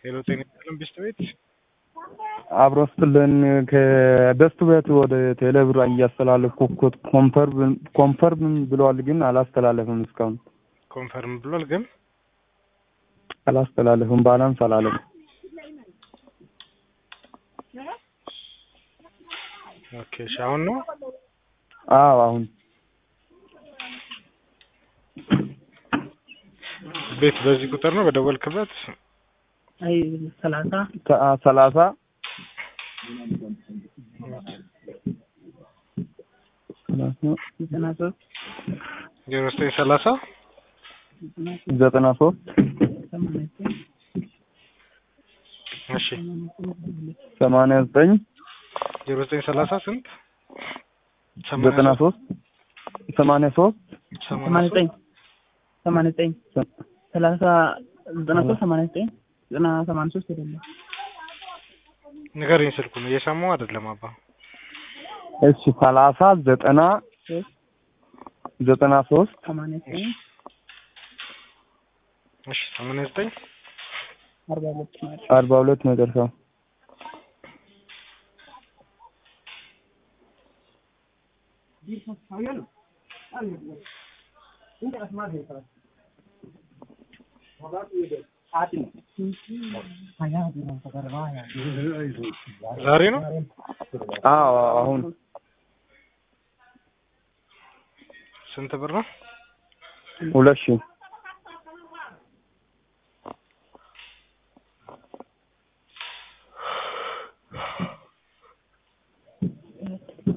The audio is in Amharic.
ሄሎ ጤና ይስጥልን ቢስት ቤት አብሮ ስትልን ከደስቱ ቤት ወደ ቴሌብር እያስተላለፍኩ ኮንፈርም ኮንፈርም ብለዋል፣ ግን አላስተላለፍም። እስካሁን ኮንፈርም ብሏል፣ ግን አላስተላለፍም። ባላንስ አላለም። ኦኬ እሺ፣ አሁን ነው አዎ አሁን ቤት በዚህ ቁጥር ነው በደወልክበት? አይ ሰላሳ ሰላሳ ዘጠና ሶስት ዜሮ ዘጠኝ ሰላሳ ዘጠና ሶስት ሰማንያ ዘጠኝ እሺ ሰማንያ ዘጠኝ ዜሮ ዘጠኝ ሰላሳ ስንት ዘጠና ሶስት ሰማንያ ሶስት ሰማንያ ዘጠኝ ሰማንያ ዘጠኝ ሰላሳ ዘጠና ሶስት ሰማንያ ዘጠኝ ዘጠና ሰማንያ ሶስት አይደለም ንገረኝ ስልኩን እየሰማሁ አይደለም አባ እሺ ሰላሳ ዘጠና ሶስት ዘጠና ሶስት ሰማንያ ዘጠኝ እሺ ሰማንያ ዘጠኝ አርባ ሁለት ማለት አርባ ሁለት መጨረሻው ዛሬ ነው አዎ አሁን ስንት ብር ነው? ሁለት ሺህ